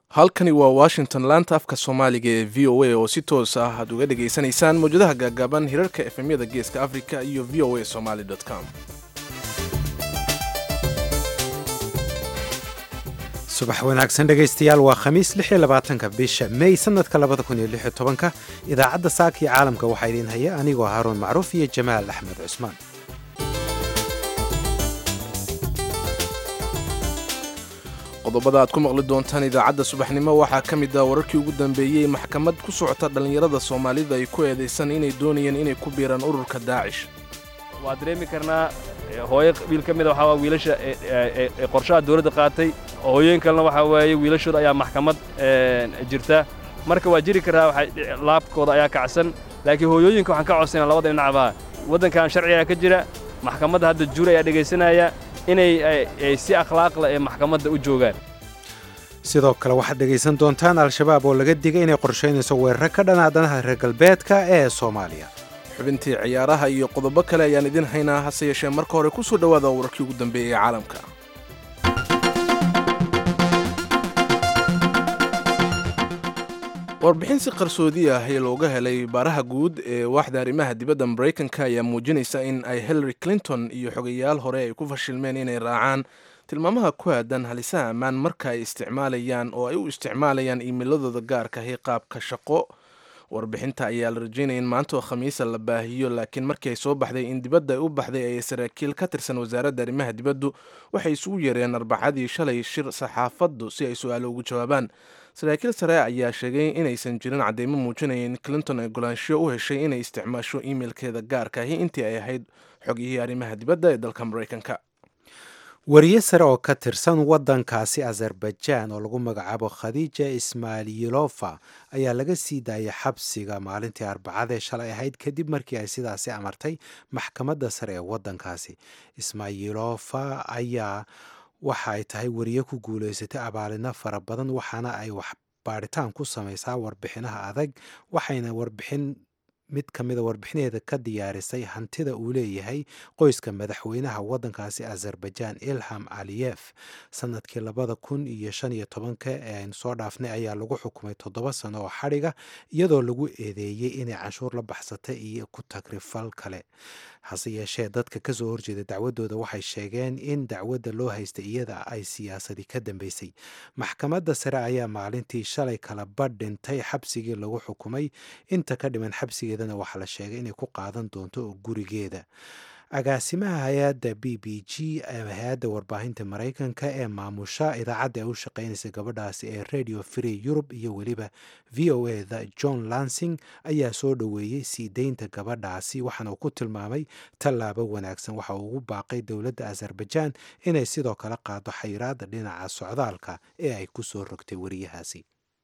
halkani waa washington laanta afka soomaaliga ee v o a oo si toos ah aad uga dhegaysanaysaan mawjadaha gaagaaban hirarka efemyada geeska africa iyo v o a somaly com subax wanaagsan dhegaystayaal waa khamiis ka bisha may sanadka ka idaacadda saaka iyo caalamka waxaa idiin haya anigoo haaruun macruuf iyo jamaal axmed cusmaan qodobada aad ku maqli doontaan idaacadda subaxnimo waxaa ka mid ah wararkii ugu dambeeyey maxkamad ku socota dhallinyarada soomaalida ay ku eedaysan inay doonayeen inay ku biiraan ururka daacish waa dareemi karnaa hooyo wiil ka mida waxaa waa wiilasha ee qorshaha dawladda qaatay hooyooyin kalena waxaa waaye wiilashooda ayaa maxkamad jirta marka waa jiri karaa laabkooda ayaa kacsan laakiin hooyooyinka waxaan ka codsana labada dhinacba waddankan sharcigaa ka jira maxkamadda hadda juur ayaa dhegaysanaya inay si akhlaaqla ee maxkamadda u joogaan sidoo kale waxaad dhegaysan doontaan al-shabaab oo laga digay inay qorshaynayso weeraro ka dhanaa danaha reer galbeedka ee soomaaliya xubintii ciyaaraha iyo qodobo kale ayaan idin haynaa hase yeeshee marka hore ku soo dhowaada wararkii ugu dambeeyey ee caalamka warbixin si qarsoodi ah ee looga helay baaraha guud ee waaxda arrimaha dibadda maraykanka ayaa muujinaysa in ay hillary clinton iyo xogayaal hore ay ku fashilmeen inay raacaan tilmaamaha ku aadan halisaha ammaan marka ay isticmaalayaan oo ay u isticmaalayaan iimiladooda gaarka ahi qaabka shaqo warbixinta ayaa la rajeynaya in maanta oo khamiisa la baahiyo laakiin markii ay soo baxday in dibadda ay u baxday ay saraakiil ka tirsan wasaaradda arrimaha dibaddu waxay isugu yeereen arbacadii shalay shir saxaafaddu si ay su-aalo ugu jawaabaan saraakiil sare ayaa sheegay inaysan jirin cadeymo muujinaya in clinton ay golaanshiyo u heshay inay isticmaasho iimeilkeeda gaarka ahi intii ay ahayd xogiyihii arrimaha dibadda ee dalka maraykanka wariye sare oo ka tirsan waddankaasi azerbaijaan oo lagu magacaabo khadiija ismaayilofa ayaa laga sii daayay xabsiga maalintii arbacadee shalay ahayd kadib markii ay sidaasi amartay maxkamadda sare ee waddankaasi ismaayilofa ayaa waxa ay tahay wariye ku guulaysatay abaalino fara badan waxaana ay wax baadhitaan ku samaysaa warbixinaha adag waxayna warbixin mid ka mida warbixinaheeda ka diyaarisay hantida uu leeyahay qoyska madaxweynaha waddankaasi azerbaijaan ilham aliyef sanadkii labada kun iyo shan iyo tobanka ee aynu soo dhaafnay ayaa lagu xukumay toddoba sano oo xadhiga iyadoo lagu eedeeyey inay canshuur la baxsatay iyo ku tagrifal kale hase yeeshee dadka kasoo horjeeda dacwadooda waxay sheegeen in dacwadda loo haystay iyada ay siyaasadi ka dambeysay maxkamadda sare ayaa maalintii shalay kala badh dhintay xabsigii lagu xukumay inta ka dhiman xabsigeedana waxaa la sheegay inay ku qaadan doonto gurigeeda agaasimaha hay-adda b b g hay-adda warbaahinta maraykanka ee maamusha idaacadda ay u shaqeynaysa gabadhaasi ee radio free yurub iyo weliba v o e da john lansing ayaa soo dhoweeyey sii deynta gabadhaasi waxaana uu ku tilmaamay tallaabo wanaagsan waxa uu ugu baaqay dowladda azerbaijaan inay sidoo kale qaado xayiraadda dhinaca socdaalka ee ay ku soo rogtay wariyahaasi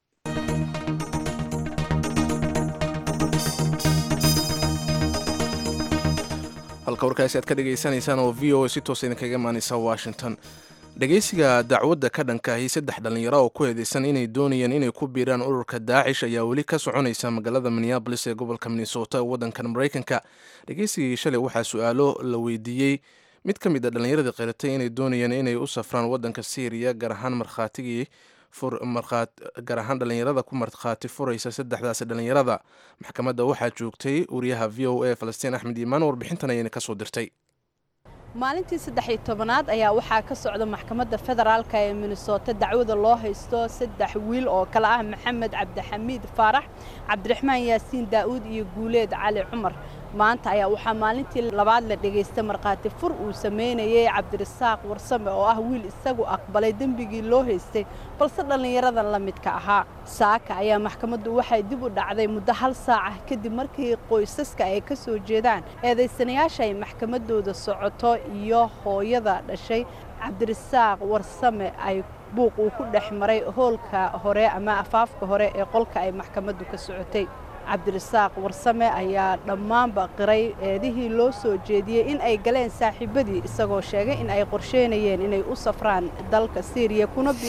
halka warkaasi aad ka dhegaysanaysaan oo v o a si toosa idinkaga imaanaysa washington dhegaysiga dacwadda ka dhankaahi saddex dhallinyaro oo ku eedeysan inay doonayeen inay ku biiraan ururka daacish ayaa weli ka soconaysa magaalada minneabolis ee gobolka minnesota ee waddankan maraykanka dhegaysigii shalay waxaa su-aalo la weydiiyey mid ka mid a dhallinyaradii qiratay inay doonayeen inay u safraan waddanka syriya gaar ahaan markhaatigii gaar ahaan dhallinyarada ku markhaati furaysa saddexdaasi dhallinyarada maxkamadda waxaa joogtay wariyaha v o a falastiin axmed iimaan warbixintan ayayna kasoo dirtay maalintii saddex-iyo tobanaad ayaa waxaa ka socda maxkamadda federaalka ee minnesota dacwada loo haysto saddex wiil oo kale ah maxamed cabdixamiid faarax cabdiraxmaan yaasiin daa'uud iyo guuleed cali cumar maanta ayaa waxaa maalintii labaad la dhegaystay markhaati fur uu samaynayay cabdirasaaq warsame oo ah wiil isagu aqbalay dembigii loo haystay balse dhallinyaradan la midka ahaa saaka ayaa maxkamaddu waxay dib u dhacday muddo hal saaca kadib markii qoysaska ay ka soo jeedaan eedaysanayaasha ay maxkamaddooda socoto iyo hooyada dhashay cabdirasaaq warsame ay buuq uu ku dhex maray hoolka hore ama afaafka hore ee qolka ay maxkamaddu ka socotay cabdirasaaq warsame ayaa dhammaanba qiray eedihii loo soo jeediyey in ay galeen saaxiibadii isagoo sheegay in ay qorsheynayeen inay u safraan dalka siiriya kuna biiraan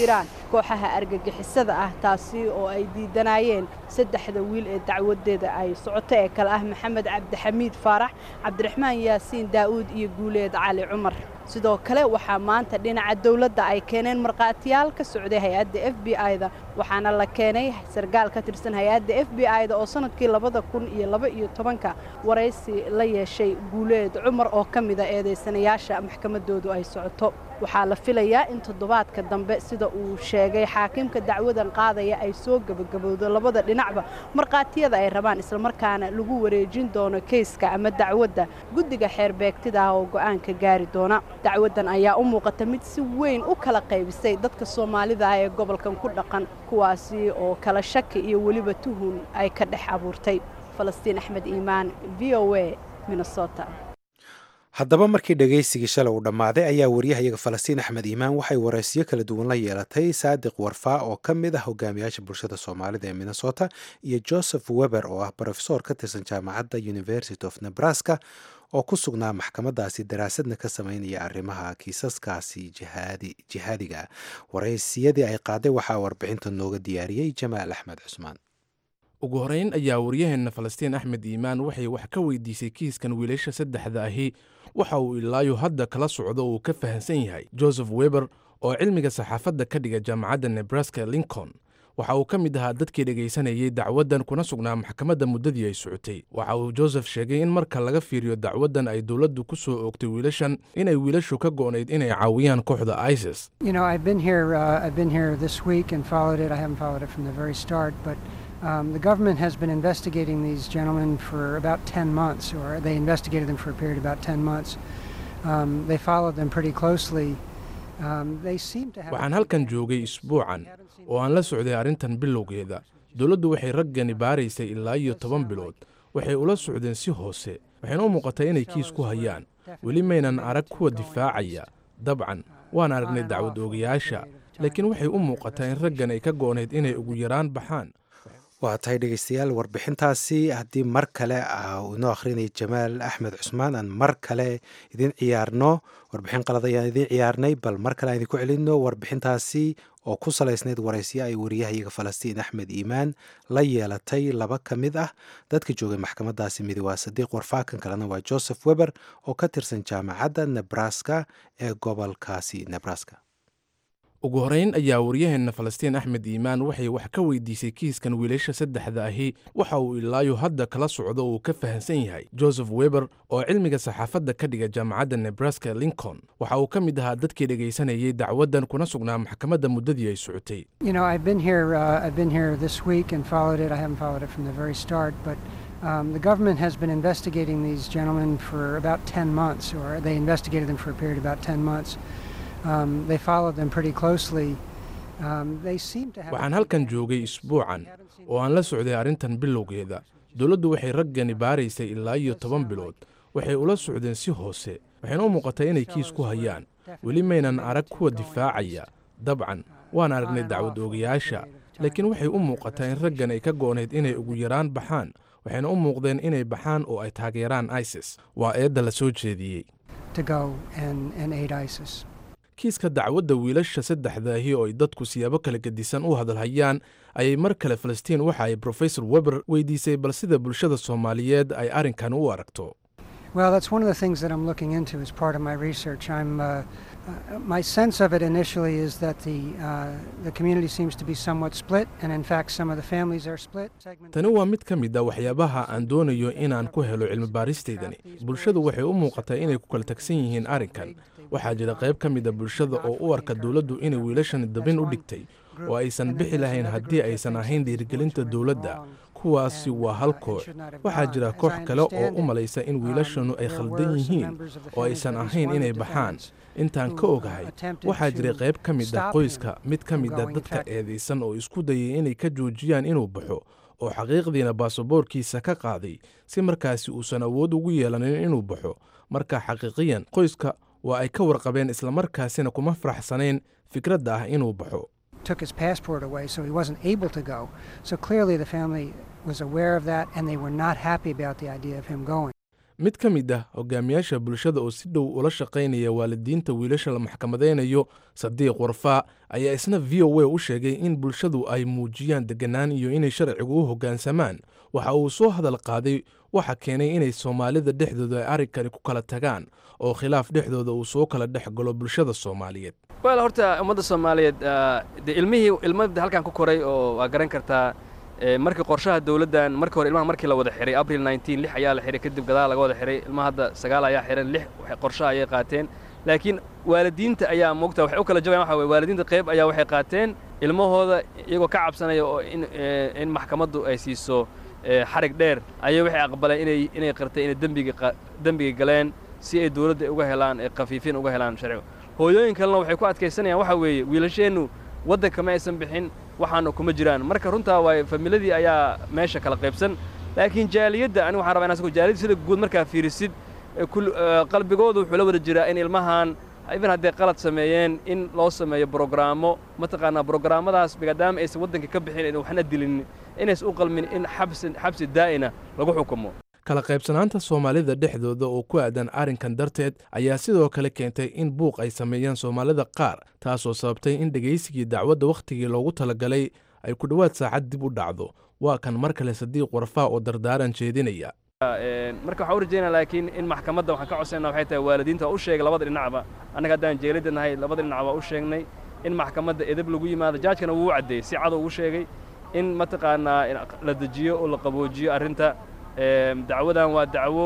kooxaha argagixisada ah taasi oo ay diidanayeen saddexda wiil ee dacwadeeda ay socoto ee kale ah maxamed cabdixamiid faarax cabdiraxmaan yaasiin daa'uud iyo guuleed cali cumar sidoo kale waxaa maanta dhinaca dowladda ay keeneen markhaatiyaal ka socday hay-adda f b i-da waxaana la keenay sargaal ka tirsan hay-adda f b i-da oo sanadkii labada kun iyo laba iyo tobanka waraysi la yeeshay guuleed cumar oo ka mida eedaysanayaasha maxkamaddoodu ay socoto waxaa la filayaa in toddobaadka dambe sida uu sheegay xaakimka dacwadan qaadaya ay soo gebagabowdo labada dhinacba markhaatiyada ay rabaan islamarkaana lagu wareejin doono keyska ama dacwadda guddiga xeerbeegtida ah oo go'aanka gaari doona dacwaddan ayaa u muuqata mid si weyn u kala qaybisay dadka soomaalida ah ee gobolkan ku dhaqan kuwaasi oo kala shaki iyo weliba tuhun ay ka dhex abuurtay falastiin axmed iimaan v o a minnesota haddaba markii dhegaysigii shalay uu dhammaaday ayaa waryahayaga falastiin axmed iimaan waxay waraysiyo kala duwan la yeelatay saadiq warfaa oo ka mid ah hogaamiyaasha bulshada soomaalida ee minnesota iyo joseph weber oo ah brofesor ka tirsan jaamacadda university of nebraska oo ku sugnaa maxkamadaasi daraasadna ka sameynaya arrimaha kiisaskaasi jihaadiga waraysiyadii ay qaaday waxaa warbixinta nooga diyaariyey jamaal axmed cusmaan ugu horeyn ayaa waryaheenna falastiin axmed iimaan waxay wax ka weydiisay kiiskan wiilasha saddexda ahi waxa uu ilaayo hadda kala socdo uu ka fahamsan yahay joseph weber oo cilmiga saxaafadda ka dhiga jaamacadda nebraska lincoln waxa uu ka mid ahaa dadkii dhegaysanayey dacwaddan kuna sugnaa maxkamadda muddadii ay socotay waxa uu joseph sheegay in marka laga fiiriyo dacwaddan ay dowladdu ku soo oogtay wiilashan inay wiilashu ka go'nayd inay caawiyaan kooxda isis Um, the government has been investigating these gentlemen for about 10 months, or they investigated them for a period of about 10 months. Um, they followed them pretty closely. Um, they seem to have. waxaan halkan joogay isbuucan oo aan la socday arrintan bilowgeeda dowladdu waxay raggani baaraysay ilaa iyo toban bilood waxay ula socdeen si hoose waxayna u muuqatay inay kiis ku hayaan weli maynan arag kuwa difaacaya dabcan waan aragnay dacwad oogayaasha laakiin waxay u muuqataa in raggan ay ka go'nayd inay ugu yaraan baxaan waa tahay dhegeystayaal warbixintaasi haddii mar kale inoo akhrinaya jamaal axmed cusmaan aan mar kale idin ciyaarno warbixin qalad ayaan idiin ciyaarnay bal mar kale aan idinku celinno warbixintaasi oo ku salaysnayd waraysyo ay wariyahayaga falastiin axmed iimaan la yeelatay laba ka mid ah dadka joogay maxkamadaasi midi waa sadiiq warfaakan kalena waa joseph weber oo ka tirsan jaamacadda nebraska ee gobolkaasi nebraska ugu horeyn ayaa waryaheenna falastiin axmed iimaan waxay wax ka weydiisay kiiskan wiilasha saddexda ahi waxa uu ilaayo hadda kala socdo uu ka fahamsan yahay joseph weber oo cilmiga saxaafadda ka dhiga jaamacadda nebraska lincoln waxa uu ka mid ahaa dadkii dhegaysanayey dacwaddan kuna sugnaa maxkamadda muddadii ay socotay You know, I've been here. Uh, I've been here this week and followed it. I haven't followed it from the very start, but um, the government has been investigating these gentlemen for about 10 months, or they investigated them for a period of about 10 months. Um, they followed them pretty closely. Um, they seem to have. waxaan halkan joogay isbuucan oo aan la socday arrintan bilowgeeda dowladdu waxay raggani baaraysay ilaa iyo toban bilood waxay ula socdeen si hoose waxayna u muuqatay inay kiis ku hayaan weli maynan arag kuwa difaacaya dabcan waan aragnay dacwad oogayaasha laakiin waxay u muuqataa in raggan ay ka go'nayd inay ugu yaraan baxaan waxayna u muuqdeen inay baxaan oo ay taageeraan isis waa eedda la soo jeediyey to go and, and aid ISIS. kiiska dacwadda wiilasha saddexdaahi oo ay dadku siyaabo kala gedisan u hadalhayaan ayay mar kale falastiin waxa ay brofesor weber weydiisay bal sida bulshada soomaaliyeed ay arrinkan u aragto Well, that's one of the things that I'm looking into as part of my research. I'm, uh, uh, my sense of it initially is that the, uh, the community seems to be somewhat split, and in fact, some of the families are split. Segment- tani waa mid ka mid a waxyaabaha aan doonayo inaan ku helo cilmi baaristaydani bulshadu waxay u muuqataa inay ku kala tagsan yihiin arrinkan waxaa jira qayb ka mid a bulshada oo u arka dowladdu inay wiilashan dabin u dhigtay oo aysan bixi lahayn haddii aysan ahayn dhiirigelinta dowladda kuwaasi waa hal koox waxaa jira koox kale oo u malaysa in wiilashanu ay khaldan yihiin oo aysan ahayn inay baxaan intaan ka ogahay waxaa jiray qayb ka mid ah qoyska mid ka mid a dadka eedaysan oo isku dayay inay ka joojiyaan inuu baxo oo xaqiiqdiina baasaboorkiisa ka qaaday si markaasi uusan awood ugu yeelanin inuu baxo marka xaqiiqiyan qoyska waa ay ka warqabeen islamarkaasina kuma faraxsanayn fikradda ah inuu baxo took his passport away, so he wasn't able to go. So clearly, the family was aware of that, and they were not happy about the idea of him going. mid ka mid ah hogaamiyaasha bulshada oo si dhow ula shaqaynaya waalidiinta wiilasha la maxkamadaynayo sadiiq warfaa ayaa isna v o a u sheegay in bulshadu ay muujiyaan deganaan iyo inay sharcigu u hoggaansamaan waxa uu soo hadal qaaday waxa keenay inay soomaalida dhexdooda ay arrinkani ku kala tagaan oo khilaaf dhexdooda uu soo kala dhex galo bulshada soomaaliyeed wel horta ummadda soomaaliyeed de ilmihii ilmada halkan ku koray oo waa garan kartaa markii qorshaha dawladdan markii hore ilmaha markii la wada xihay abril nneteen lix ayaa la xihay kadib gadaal laga wada xihay ilmaha hadda sagaal ayaa xihan lix qorshaha ayay qaateen laakiin waalidiinta ayaa moogta waxay u kala jabayan waxa weye waalidiinta qayb ayaa waxay qaateen ilmahooda iyagoo ka cabsanaya oo in in maxkamaddu ay siiso xarig dheer ayay waxay aqbaleen inay inay qirtay inay dembiga dembiga galeen si ay dawladda uga helaan khafiifin uga helaan sharciga hooyooyin kalena waxay ku adkaysanayaan waxa weeye wiilasheennu waddanka ma aysan bixin waxaana kuma jiraan marka runtaa waay familadii ayaa meesha kala qaybsan laakiin jaaliyadda anigu waxaan rabaa in asgu jaaliyadda sida guud markaa fiirisid qalbigoodu wuxuu la wada jiraa in ilmahan even hadday qalad sameeyeen in loo sameeyo brograamo mataqaanaa brograamadaas maadaama aysan waddanka ka bixin waxna dilin inaysan u qalmin in xabsi xabsi daa'ina lagu xukumo kala qaybsanaanta soomaalida dhexdooda oo ku aadan arrinkan darteed ayaa sidoo kale keentay in buuq ay sameeyaan soomaalida qaar taasoo sababtay in dhegaysigii dacwadda wakhtigii loogu talagalay ay ku dhowaad saacad dib u dhacdo waa kan mar kale sadiiq warfaa oo dardaaran jeedinaya marka waxaan u rajaynaa laakiin in maxkamadda waxaan ka codsayna waxay tahay waalidiinta u sheegay labada dhinacba annaga haddaan jeelidda nahay labada dhinac baa u sheegnay in maxkamadda edeb lagu yimaado jaajkana wuu caddeeyey si cad ugu sheegay in mataqaanaa la dejiyo oo la qaboojiyo arrinta dacwadan waa dacwo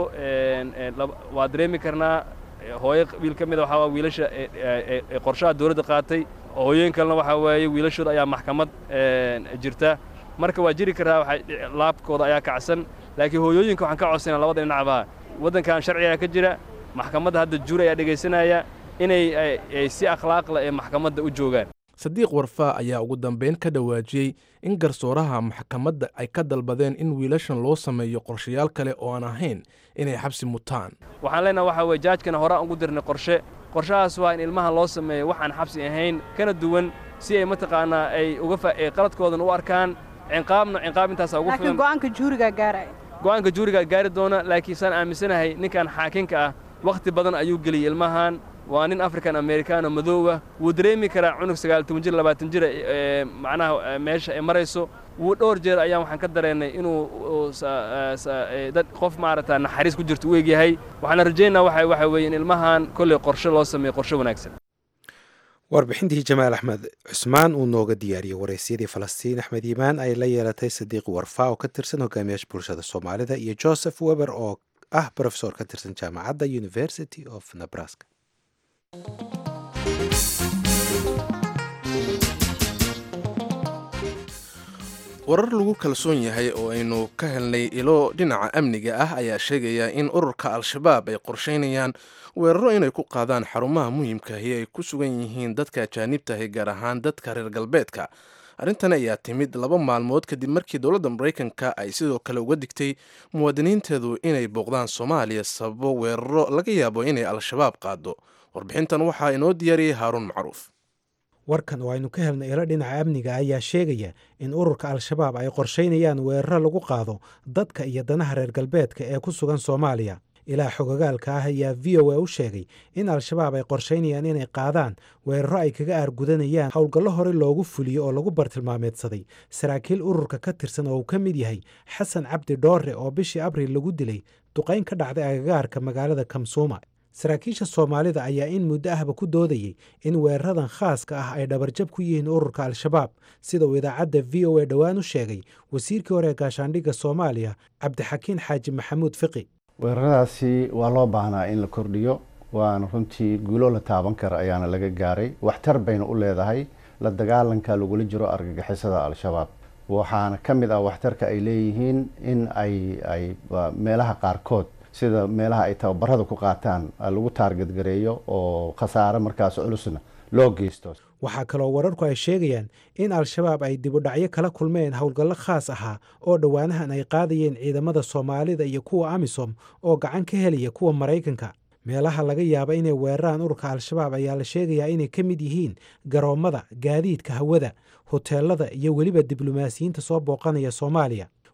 waa dareemi karnaa hooyo wiil ka mida waxaa waa wiilasha ee qorshaha dawladda qaatay hooyooyin kalena waxaa waaye wiilashooda ayaa maxkamad jirta marka waa jiri karaa waxa laabkooda ayaa kacsan laakiin hooyooyinka waxaan ka codsanaa labada dhinacba waddankan sharcigaa ka jira maxkamadda hadda juur ayaa dhegaysanaya inay si akhlaaqla ee maxkamadda u joogaan sadiiq warfaa ayaa ugu dambayn ka dhawaajiyey in garsooraha maxkamadda ay ka dalbadeen in wiilashan loo sameeyo qorshayaal kale oo aan ahayn inay xabsi mutaan waxaan leenaha waxa weye jaajkana horaan ugu dirnay qorshe qorshahaas waa in ilmaha loo sameeyo waxaan xabsi ahayn kana duwan si ay mataqaanaa ay uga qaladkoodan u arkaan cinqaabna cinqaab intaasaa ugu laakiin go'aanka juurigaa gaaraya go'aanka juurigaa gaari doona laakiin saan aaminsanahay ninkan xaakinka ah wakhti badan ayuu geliyey ilmahan waa nin african americano madoowa wuu dareemi karaa cunug sagaal toban jir labaatan jira macnaha meesha ay marayso wuu dhowr jeer ayaan waxaan ka dareennay inuu dad qof maaragta naxariis ku jirto u egyahay waxaana rajaynaa waxa waxa weeye in ilmahan kolley qorshe loo sameeyo qorshe wanaagsan warbixintii jamaal axmed cusmaan uu nooga diyaariyey waraysyadii falastiin axmed yimaan ay la yeelatay sadiiq warfaa oo ka tirsan hogaamiyaasha bulshada soomaalida iyo joseph weber oo ah brofesor ka tirsan jaamacadda university of nebraska warar lagu kalsoon yahay oo aynu ka helnay ilo dhinaca amniga ah ayaa sheegaya in ururka al-shabaab ay qorsheynayaan weeraro inay ku qaadaan xarumaha muhiimkaahi ay ku sugan yihiin dadka ajaanibtahi gaar ahaan dadka reer galbeedka arrintan ayaa timid laba maalmood kadib markii dowladda maraykanka ay sidoo kale uga digtay muwaadiniinteedu inay booqdaan soomaaliya sababo weeraro laga yaabo inay al-shabaab qaado warbixintan waxaa inoo diyaariyey haaruun macruuf warkan oo aynu ka helnay ilo dhinaca amniga ayaa sheegaya in ururka al-shabaab ay qorshaynayaan weeraro lagu qaado dadka iyo danaha reer galbeedka ee ku sugan soomaaliya ilaa xogogaalka ah ayaa v o a u sheegay in al-shabaab ay qorshaynayaan inay qaadaan weeraro ay kaga aargudanayaan howlgallo hore loogu fuliyo oo lagu bartilmaameedsaday saraakiil ururka ka tirsan oo uu ka mid yahay xasan cabdi dhoore oo bishii abriil lagu dilay duqayn ka dhacday agagaarka magaalada kamsuuma saraakiisha soomaalida ayaa in muddo ahba ku doodayey in weeraradan khaaska ah ay dhabarjab ku yihiin ururka al-shabaab sida uu idaacadda v o a dhowaan u sheegay wasiirkii hore ee gaashaandhigga soomaaliya cabdixakiin xaaji maxamuud fiqi weeraradaasi waa loo baahnaa in la kordhiyo waana runtii guulo la taaban kara ayaana laga gaaray waxtar bayna u leedahay la dagaalanka lagula jiro argagixisada al-shabaab waxaana ka mid ah waxtarka ay leeyihiin in ay ay meelaha qaarkood sida meelaha ay tababarada ku qaataan lagu taargadgareeyo oo khasaare markaas culusna loo geysto waxaa kaloo wararku ay sheegayaan in al-shabaab ay dibudhacyo kala kulmeen howlgallo khaas ahaa oo dhowaanahan ay qaadayeen ciidamada soomaalida iyo kuwa amisom oo gacan ka helaya kuwa maraykanka meelaha laga yaaba inay weeraraan ururka al-shabaab ayaa la sheegayaa inay ka mid yihiin garoommada gaadiidka hawada hoteelada iyo weliba diblomaasiyiinta soo booqanaya soomaaliya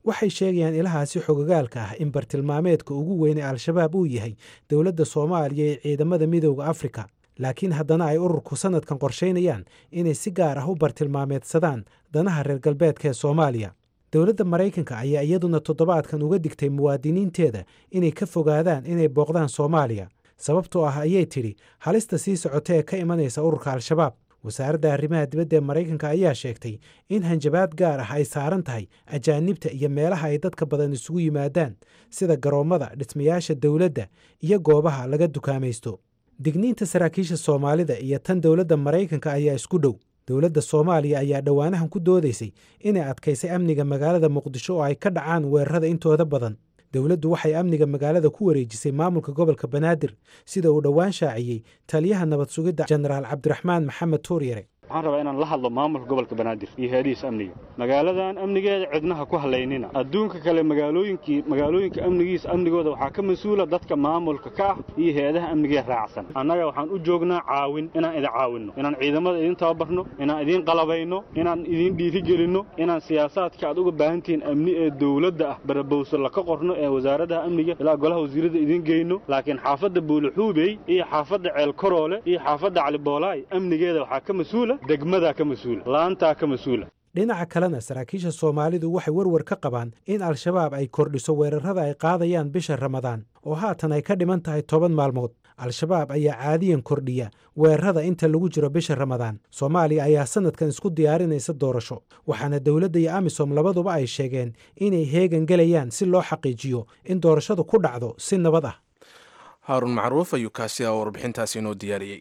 waxay sheegayaan ilahaasi xogogaalka ah in bartilmaameedka ugu weyn ee al-shabaab uu yahay dowladda soomaaliya ee ciidamada midooda afrika laakiin haddana ay ururku sannadkan qorshaynayaan inay si gaar ah u bartilmaameedsadaan danaha reer galbeedka ee soomaaliya dowladda maraykanka ayaa iyaduna toddobaadkan uga digtay muwaadiniinteeda inay ka fogaadaan inay booqdaan soomaaliya sababtoo ah ayay tidhi halista sii socota ee ka imanaysa ururka al-shabaab wasaaradda arrimaha dibadda ee maraykanka ayaa sheegtay in hanjabaad gaar ah ay saaran tahay ajaanibta iyo meelaha ay dadka badan isugu yimaadaan sida garoommada dhismayaasha dowladda iyo goobaha laga dukaamaysto digniinta saraakiisha soomaalida iyo tan dowladda maraykanka ayaa isku dhow dowladda soomaaliya ayaa dhowaanahan ku doodaysay inay adkaysay amniga magaalada muqdisho oo ay ka dhacaan weerarada intooda badan dowladdu waxay amniga magaalada ku wareejisay maamulka gobolka banaadir sida uu dhowaan shaaciyey taliyaha nabad sugidda jenaraal cabdiraxmaan maxamed tuuryare waxaan rabaa inaan la hadlo maamulka gobolka banaadir iyo hay-adihiisa amniga magaaladan amnigeeda cidnaha ku halaynina adduunka kale magaalooyinkii magaalooyinka amnigiisa amnigooda waxaa ka mas-uula dadka maamulka ka ah iyo hay-adaha amnigee raacsan annaga waxaan u joognaa caawin inaan idin caawinno inaan ciidamada idin tababarno inaan idiin qalabayno inaan idiin dhiirigelinno inaan siyaasaadka aad uga baahantihiin amni ee dowladda ah barabowso laka qorno ee wasaaradaha amniga ilaa golaha wasiirada idiin geyno laakiin xaafadda buulaxuubey iyo xaafadda ceelkaroole iyo xaafadda caliboolaay amnigeeda waxaa ka mas-uula degmadaa ka mas-uula laantaa ka mas-uula dhinaca kalena saraakiisha soomaalidu waxay warwar ka qabaan in al-shabaab ay kordhiso weerarada ay qaadayaan bisha ramadaan oo haatan ay ka dhiman tahay toban maalmood al-shabaab ayaa caadiyan kordhiya weerarada inta lagu jiro bisha ramadaan soomaaliya ayaa sannadkan isku diyaarinaysa doorasho waxaana dowladda iyo amisom labaduba ay sheegeen inay heegan gelayaan si loo xaqiijiyo in doorashadu ku dhacdo si nabad ah haarun macruuf ayuu kaasi a warbixintaasi inoo diyaariyey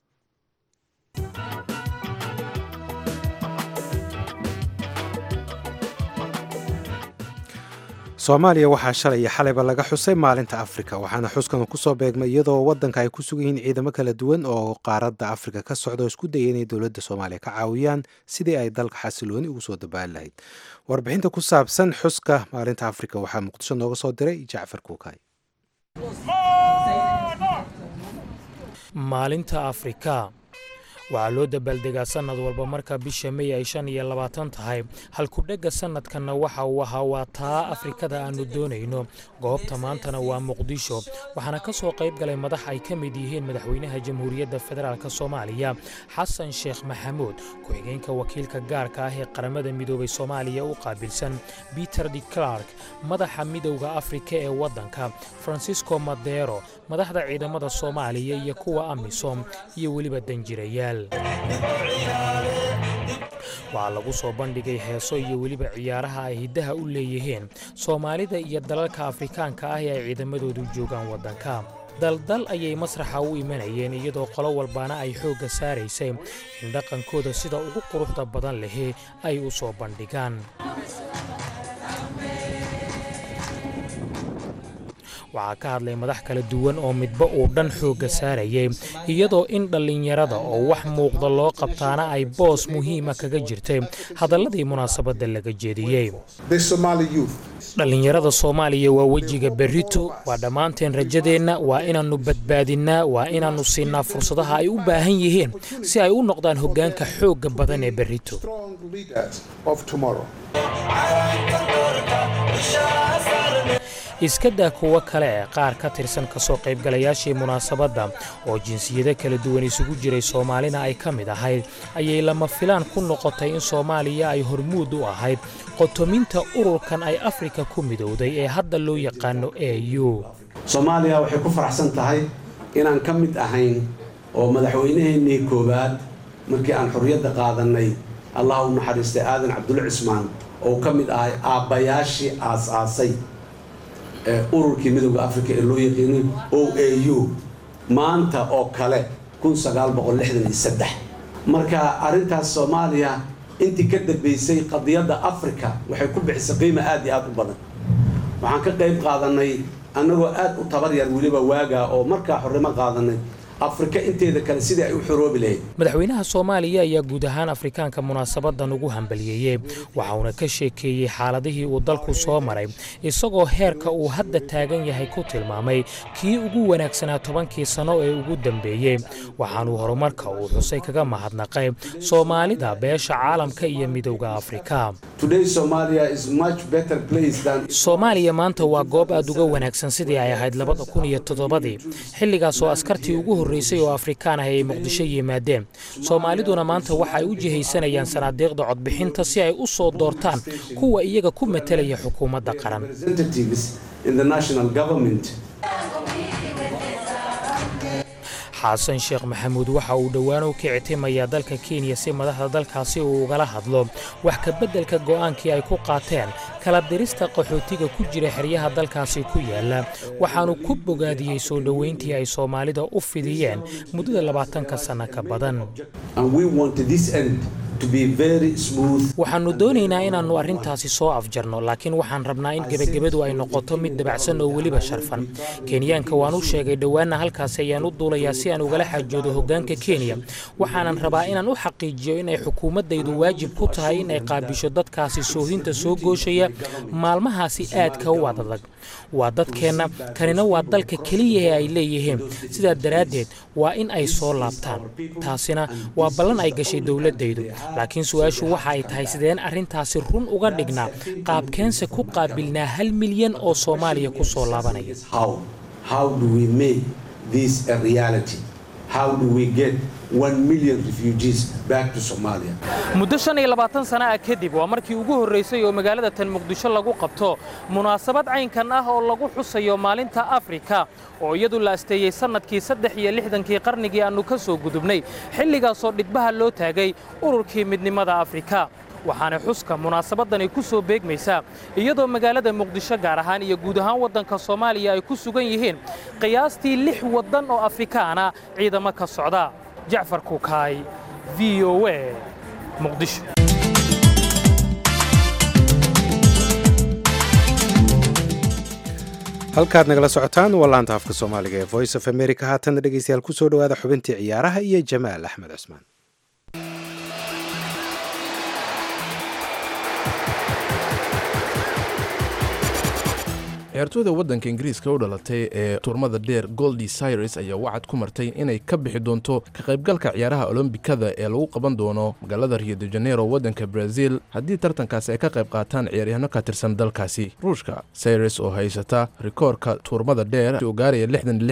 soomaaliya waxaa shalay iyo xalayba laga xusay maalinta afrika waxaana xuskan kusoo beegmay iyadoo waddanka ay ku sugan yihiin ciidamo kala duwan oo qaaradda afrika ka socda oo isku dayay inay dowladda soomaaliya ka caawiyaan sidii ay dalka xasilooni ugu soo dabaali lahayd warbixinta ku saabsan xuska maalinta afrika waxaa muqdisho nooga soo diray jacfar kuukay maalinta afrika waxaa loo dabaaldegaa sannad walba marka bisha mey ay shan iyo labaatan tahay halkudhegga sannadkanna waxa uu ahaa waa taa afrikada aannu doonayno goobta maantana waa muqdisho waxaana ka soo qayb galay madax ay ka mid yihiin madaxweynaha jamhuuriyadda federaalk soomaaliya xasan sheekh maxamuud ku-xigeenka wakiilka gaarka ah ee qaramada midoobay soomaaliya u qaabilsan peter de clark madaxa midowda afrika ee waddanka francisco madero madaxda ciidamada soomaaliya iyo kuwa amisom iyo weliba danjirayaal waxaa lagu soo bandhigay heeso iyo weliba ciyaaraha ay hiddaha u leeyihiin soomaalida iyo dalalka afrikaanka ah ee ay ciidamadoodu joogaan waddanka daldal ayay masraxa u imanayeen iyadoo qolo walbaana ay xoogga saaraysay in dhaqankooda sida ugu quruxda badan lehe ay u soo bandhigaan waxaa ka hadlay madax kala duwan oo midba uu dhan xoogga saarayay iyadoo in dhallinyarada oo wax muuqda loo qabtaana ay boos muhiima kaga jirtay hadalladii munaasabadda laga jeediyey dhallinyarada soomaaliya waa wejiga berrito waa dhammaanteen rajadeenna waa inaannu badbaadinnaa waa inaannu siinaa fursadaha ay u baahan yihiin si ay u noqdaan hoggaanka xoogga badan ee berrito iska daa kuwo kale ee qaar ka tirsan kasoo qaybgalayaashii munaasabadda oo jinsiyado kala duwan isugu jiray soomaalina ay ka mid ahayd ayay lama filaan ku noqotay in soomaaliya ay hormuud u ahayd qotominta ururkan ay afrika ku midowday ee hadda loo yaqaano e u soomaaliya waxay ku faraxsan tahay inaan ka mid ahayn oo madaxweynaheennii koowaad markii aan xorriyadda qaadannay allah u naxariistay aadan cabdulla cismaan oo ka mid ahay aabbayaashii aas-aasay ururkii midowda africa ee loo yaqiinay o a u maanta oo kale marka arrintaas soomaaliya intii ka dambaysay qadiyadda africa waxay ku bixisay qiima aad iyo aad u badan waxaan ka qayb qaadanay annagoo aad u tabar yar weliba waagaa oo markaa xornimo qaadanay afrika inteeda kale sidii ay u xoroobi lahayd madaxweynaha soomaaliya ayaa guud ahaan afrikaanka munaasabadan ugu hambaliyeeyey waxa uuna ka sheekeeyey xaaladihii uu dalku soo maray isagoo heerka uu hadda taagan yahay ku tilmaamay kii ugu wanaagsanaa tobankii sanno ee ugu dambeeyey waxaanuu horumarka uu xusay kaga mahadnaqay soomaalida beesha caalamka iyo midowda afrika soomaaliya maanta waa goob aad uga wanaagsan sidii ay ahayd labada kun iyo toddobadii xilligaasoo askartii ugu horreysay oo afrikaan ah ay muqdisho yimaadeen soomaaliduna maanta waxa ay u jihaysanayaan sanaadiiqda codbixinta si ay u soo doortaan kuwa iyaga ku matalaya xukuumadda qaran xasan sheekh maxamuud waxa uu dhowaan u kicitimayaa dalka kenya si madaxda dalkaasi uu ugala hadlo wax ka beddelka go'aankii ay ku qaateen kala dirista qaxootiga ku jira xeryaha dalkaasi ku yaala waxaanu ku bogaadiyey soo dhoweyntii ay soomaalida u fidiyeen muddada labaatanka sanno ka badan waxaannu doonaynaa inaannu arrintaasi soo afjarno laakiin waxaan rabnaa in gebagabadu ay noqoto mid dabacsan oo weliba sharfan kenyaanka waan u sheegay dhowaanna halkaasi ayaan u duulayaa si aan ugala xaajoodo hoggaanka kenya waxaanan rabaa inaan u xaqiijiyo inay xukuumaddaydu waajib ku tahay in ay qaabisho dadkaasi soohinta soo gooshaya maalmahaasi aadka u adadag waa dadkeenna kanina waa dalka keliya ee ay leeyihiin sidaa daraaddeed waa in ay soo laabtaan taasina waa ballan ay gashay dowladdaydu laakiin su-aashu waxa ay tahay sideen arrintaasi run uga dhignaa qaabkeense ku qaabilnaa hal milyan oo soomaaliya ku soo laabanaya muddo shan iyo labaatan sana ah kadib waa markii ugu horraysay oo magaalada tan muqdisho lagu qabto munaasabad caynkan ah oo lagu xusayo maalinta afrika oo iyadu la asteeyey sannadkii saddex iyo lixdankii qarnigii aannu ka soo gudubnay xilligaasoo dhidbaha loo taagay ururkii midnimada afrika waxaana xuska munaasabadani ku soo beegmaysaa iyadoo magaalada muqdisho gaar ahaan iyo guud ahaan waddanka soomaaliya ay ku sugan yihiin qiyaastii lix waddan oo afrikaana ciidamo ka socda jacfar kukaay v o a muqdisho halkaad nagala socotaan waa laanta afka soomaaliga ee voice of america haatana dhegeystayaal ku soo dhowaada xubintii ciyaaraha iyo jamaal axmed cusmaan ciyaartooyda waddanka ingiriiska u dhalatay ee turmada dheer goldi cyrus ayaa wacad ku martay inay ka bixi doonto ka qaybgalka ciyaaraha olombikada ee lagu qaban doono magaalada rio de janeiro waddanka brazil haddii tartankaasi ay ka qayb qaataan ciyaaryahanno ka tirsan dalkaasi ruushka cyrus oo haysata rikoorka tuurmada dheer oo gaaraya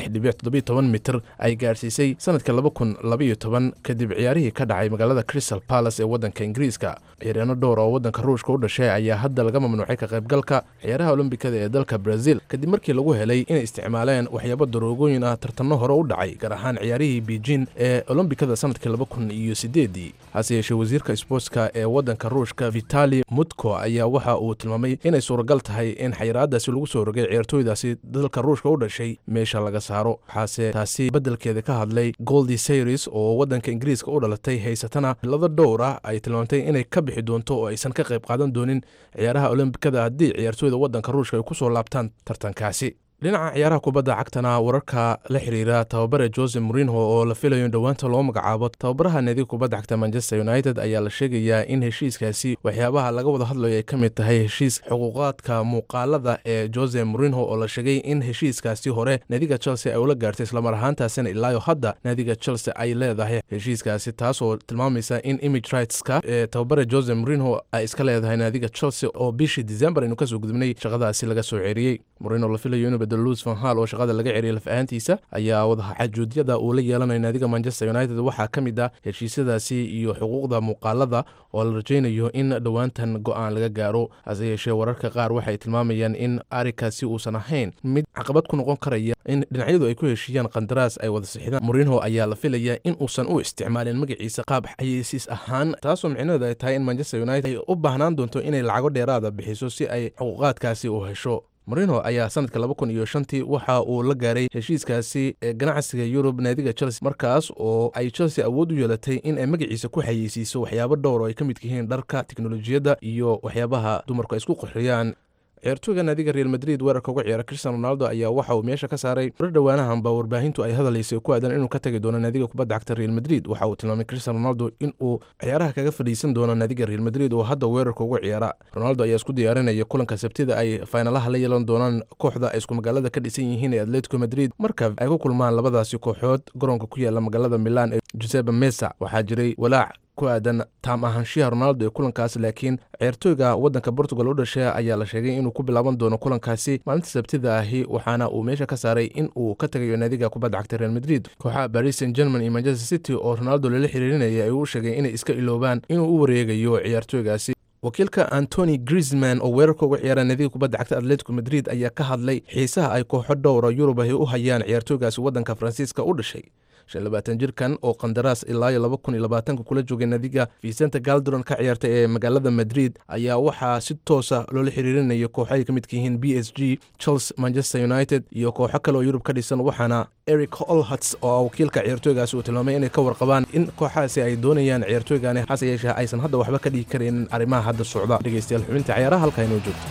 mitir ay gaadhsiisay sanadka kadib ciyaarihii ka dhacay magaalada crystal palace ee waddanka ingiriiska ciyaaryahanno dhowr oo waddanka ruushka u dhashay ayaa hadda laga mamnuucay ka qaybgalka ciyaaraha olombikada ee dalka kadib markii lagu helay inay isticmaaleen waxyaabo daroogooyin ah tartanno hore u dhacay gaar ahaan ciyaarihii beijin ee olombikada sanadkii laba kun iyo sideedii hase yeeshee wasiirka sboortska ee waddanka ruushka vitali mutko ayaa waxa uu tilmaamay inay suuragal tahay in xayiraadaasi lagu soo rogay ciyaartooydaasi dalka ruushka u dhashay meesha laga saaro waxaase taasi beddelkeeda ka hadlay goldi sayris oo waddanka ingiriiska u dhalatay haysatana laba dhowr ah ay tilmaamtay inay ka bixi doonto oo aysan ka qayb qaadan doonin ciyaaraha olombikada haddii ciyaartooyda waddanka ruushka ay kusoo laabtaan tartankaasi dhinaca ciyaaraha kubadda cagtana wararka la xiriira tababare jose morinho oo la filayo in dhowaanta loo magacaabo tababaraha naadiga kubadda cagta manchester united ayaa la sheegayaa in heshiiskaasi waxyaabaha laga wada hadlayo ay ka mid tahay heshiis xuquuqaadka muuqaalada ee jose morinho oo la sheegay in heshiiskaasi hore naadiga chelsea ay ula gaartay islamar ahaantaasina ilaayo hadda naadiga chelsea ay leedahay heshiiskaasi taasoo tilmaamaysa in image rightska ee tababare jose morinho ay iska leedahay naadiga chelsea oo bishii december aynu kasoo gudubnay shaqadaasi laga soo ceeriyey morinho la filayo inuu luis van hal oo shaqada laga ceriyay laf ahaantiisa ayaa wadaxajuudyada uu la yeelanayo naadiga manchester united waxaa ka mid ah heshiisyadaasi iyo xuquuqda muuqaalada oo la rajaynayo in dhowaantan go-aan laga gaaro hase yeeshee wararka qaar waxay tilmaamayaan in arikaasi uusan ahayn mid caqabad ku noqon karaya in dhinacyadu ay ku heshiiyaan qandaraas ay wada sixdaan morinho ayaa la filayaa in uusan u isticmaalin magaciisa qaab xayeysiis ahaan taasoo micnaheedu ay tahay in manchester united ay u baahnaan doonto inay lacago dheeraada bixiso si ay xuquuqaadkaasi u hesho morino ayaa sanadka laba kun iyo shantii waxa uu la gaaray heshiiskaasi ee ganacsiga yurub naadiga chelsea markaas oo ay chelsea awood u yeelatay in ay magaciisa ku xayeysiiso waxyaabo dhowr oo ay ka midka yihiin dharka teknolojiyadda iyo waxyaabaha dumarku ay isku qurxiyaan ciyaartooyga naadiga real madrid weerarka uga ciyaara cristiano ronaldo ayaa waxa uu meesha ka saaray mar dhowaanahanba warbaahintu ay hadalaysay ku aadan inuu ka tagi doono naadiga kubadda cagta real madrid waxa uu tilmaamay cristiano ronaldo in uu ciyaaraha kaga fadhiisan doono naadiga real madrid oo hadda weerarka uga ciyaara ronaldo ayaa isku diyaarinaya kulanka sabtida ay faynalaha la yeelan doonaan kooxda ay isku magaalada ka dhisan yihiin ee atletico madrid marka ay ku kulmaan labadaasi kooxood garoonka ku yaala magaalada milan ee giuseppe mesa waxaa jiray walaac ku aadan taam ahaanshiyaha ronaldo ee kulankaas laakiin ciyaartooyga waddanka portugal u dhashay ayaa la sheegay inuu ku bilaaban doono kulankaasi maalinta sabtida ahi waxaana uu meesha ka saaray in uu ka tagayo naadiga kubadda cagta real madrid kooxaha paris saint german iyo manchester city oo ronaldo lala xiriirinaya ay u sheegay inay iska iloobaan inuu u wareegayo ciyaartooygaasi wakiilka antony grisman oo weerarka uga ciyaara naadiga kubadda cagta atletico madrid ayaa ka hadlay xiisaha ay kooxo dhowra yurub ahi u hayaan ciyaartooygaasi waddanka faransiiska u dhashay shan labaatan jirkan oo qandaraas ilaa iyo laba kun iyo labaatanka kula joogay naadiga vicente galderon ka ciyaarta ee magaalada madrid ayaa waxaa si toosa loola xiriirinaya kooxo ay ka midka yihiin b s g chelsea manchester united iyo kooxo kale oo yurub ka dhisan waxaana eric olhats oo wakiilka ciyaartooygaasi uu tilmaamay inay ka warqabaan in kooxahaasi ay doonayaan ciyaartooygani hase yeeshee aysan hadda waxba ka dhigi karaynin arrimaha hadda socda dhegeystayaal xubinta ciyaaraha halkaa inoo joogto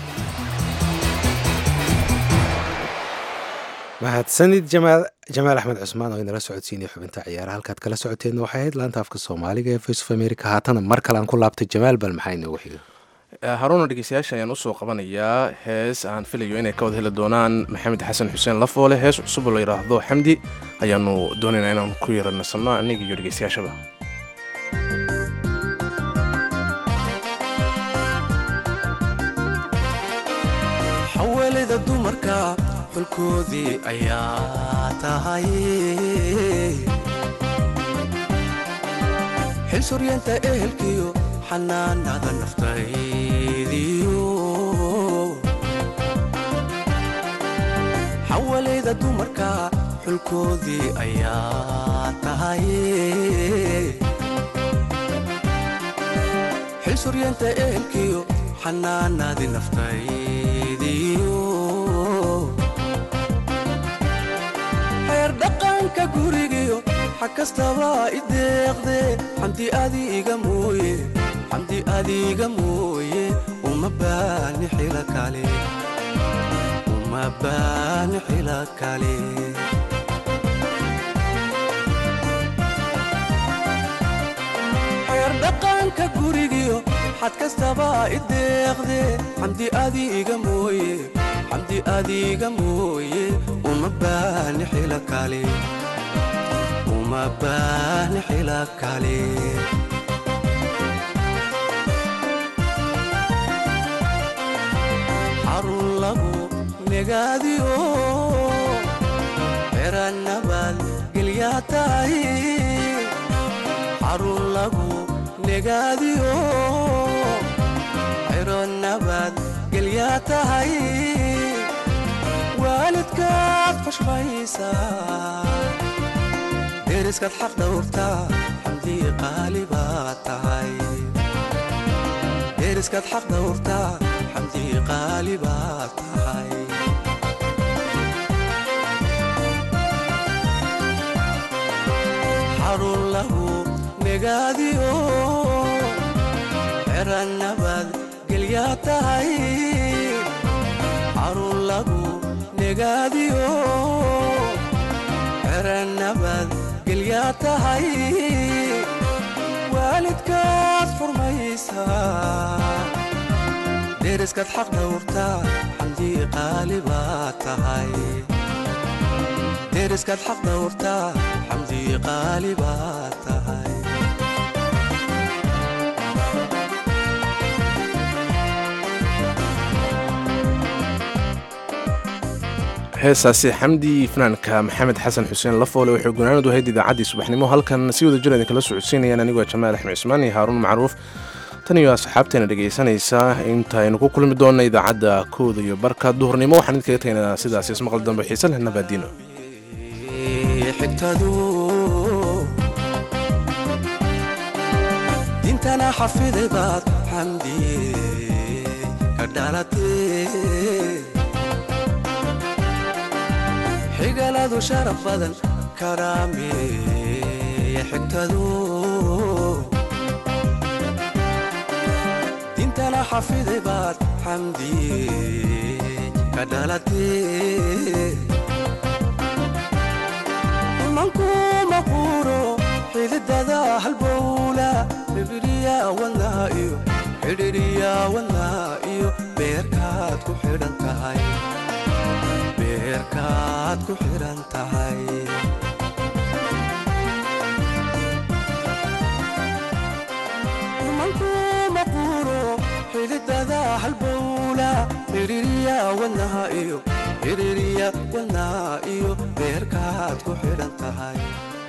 mahadsanid jamaal axmed cusmaan oo inala socodsiinaya xubinta ciyaaraha halkaad kala socoteenna waxay ahayd laanta afka soomaaliga ee voice of america haatana mar kale aan ku laabtay jamaal bal maxaa inoogu xiga haruuna dhegeystayaasha ayaan usoo qabanayaa hees aan filayo inay ka wada heli doonaan maxamed xasan xuseen lafoole hees cusub oo la yidhaahdo xamdi ayaanu doonaynaa inaan ku yara nasanno aniga iyo dhegeystayaashaba xawalida dumarka xulkoodii ayaa tahay xil suryeenta ehelkiyo xanaanada naftaydiyo xawalida dumarka xulkoodii ayaa tahay xil suryeenta ehelkiyo xanaanadii naftaydiyo dhaqanka gurigiyo xag kastaba i deeqde xamdi adiga mooye xamdi adiga mooye uma baani xila kale uma baani xila kale xeer dhaqanka gurigiyo xad kastaba i deeqde xamdi adiga mooye xamdi adiga mooye uma baani xila kale uma baani xila kale xarun lagu negaadiyo xeranabad gelyaa tahay xarun lagu negaadiyo xeronabad gelyaa tahay waalidkaad xushmaysaa deriskaad xaq dhowrtaa xamdii qaali baad tahay deriskaad xaq dhowrtaa xamdii qaali baad tahay xarun lahu negaadiyo xeranabad gelyaa tahay xarun lagu negaadiyo xeranabad gelyaa tahay waalidkaad xurmaysaa deriskaad xaq dhowrtaa xamdii qaali baad tahay deriskaad xaq dhowrtaa xamdii qaali baad tahay heesaasi xamdi fanaanka maxamed xasan xuseen lafoole waxay gunaanadu ahayd idaacaddii subaxnimo halkan si wada jir idinkala socodsiinayaan anigoo jamaal axmed cismaan iyo haaruun macruuf tan iyo asxaabteena dhegaysanaysa intaynu ku kulmi doonna idaacadda kooda iyo barka duhurnimo waxaan idinkaga tegnaa sidaas ismaqal dambe xiise leh nabaadiino xigtadu dintana xafiday baad xamdiye ka dhalatee xigaladu sharaf badan karaameye xigtadu dintana xafiday baad xamdiye ka dhalatee mankuma quuro xididada halbowla xidhiriya wadnaa iyo xidhiriya wadnaa iyo beerkaad ku xidhan tahay beerkaad ku xidhan tahay mankuma quuro xididada halbowla xidhiriya wadnaa iyo xidhiriya wadnaa iyo beerkaad ku xidhan tahay